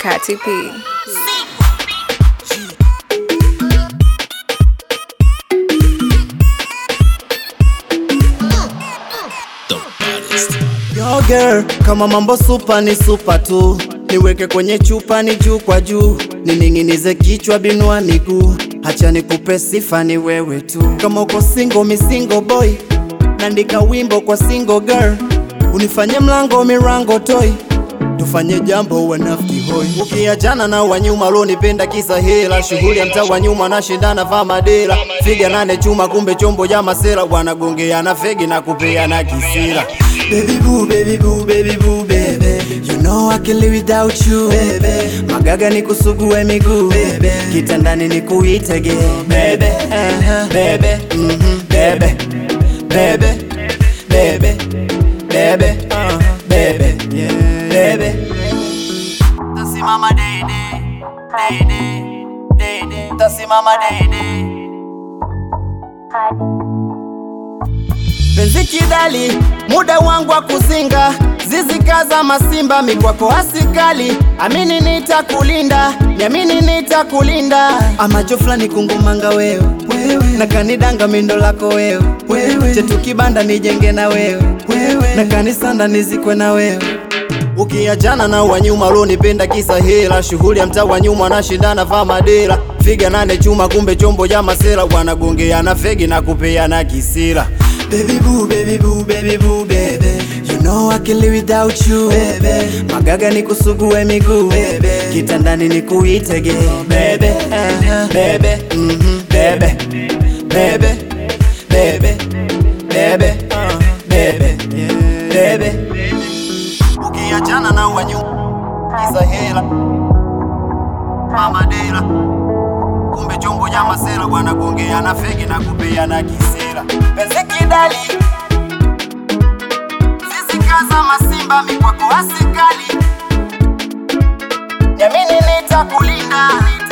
Kati P. Yo girl, kama mambo supa ni supa tu, niweke kwenye chupa ni juu kwa juu, nining'inize kichwa binua miguu, hacha nikupe sifa ni wewe tu. Kama uko single mi single boy, naandika wimbo kwa single girl, unifanye mlango mirango toy tufanye jambo wanafiki hoi, ukiachana na wanyuma lonipenda kisa hela, shughuli ya mtaa wa nyuma nashindana vaa madera, figa nane chuma, kumbe chombo ya masera, wanagongeana fegi na kupeana kisira. Baby boo, baby boo, baby boo, baby You know I can live without you, baby Magaga ni kusugue miguu, baby Kitandani ni kuitege, baby uh-huh. Baby, mhm, baby Baby, baby Baby, uh, baby, yeah, baby Tasimama dede, dede, dede Tasimama dede Penzi kidali, muda wangu wa kuzinga Zizi kaza masimba, mikwako asikali Amini nitakulinda, niamini nitakulinda Amacho fulani kungumanga wewe na kanidanga mindo lako wewe chetu kibanda nijenge na wewe na kanisanda nizikwe na wewe Ukiachana na wanyuma lonipenda kisa hela, shughuli ya mtaa wa nyuma nashindana vaa madera, figa nane chuma, kumbe chombo ya masera, wanagongeana fegi na kupeana kisira. Baby boo, baby boo, baby boo, baby You know I can live without you, baby Magaga ni kusugue miguu, baby Kitandani ni kuitege, baby uh-huh. Baby, mhm, baby Baby, baby, baby, uh, baby, yeah, baby Ukiachana na wanyu kisa hela mama dela kumbe chombo ya masera wanagongeana fegi na kupeana kisira penzi kidali sisi kaza masimba mikwako asikali Niamini nitakulinda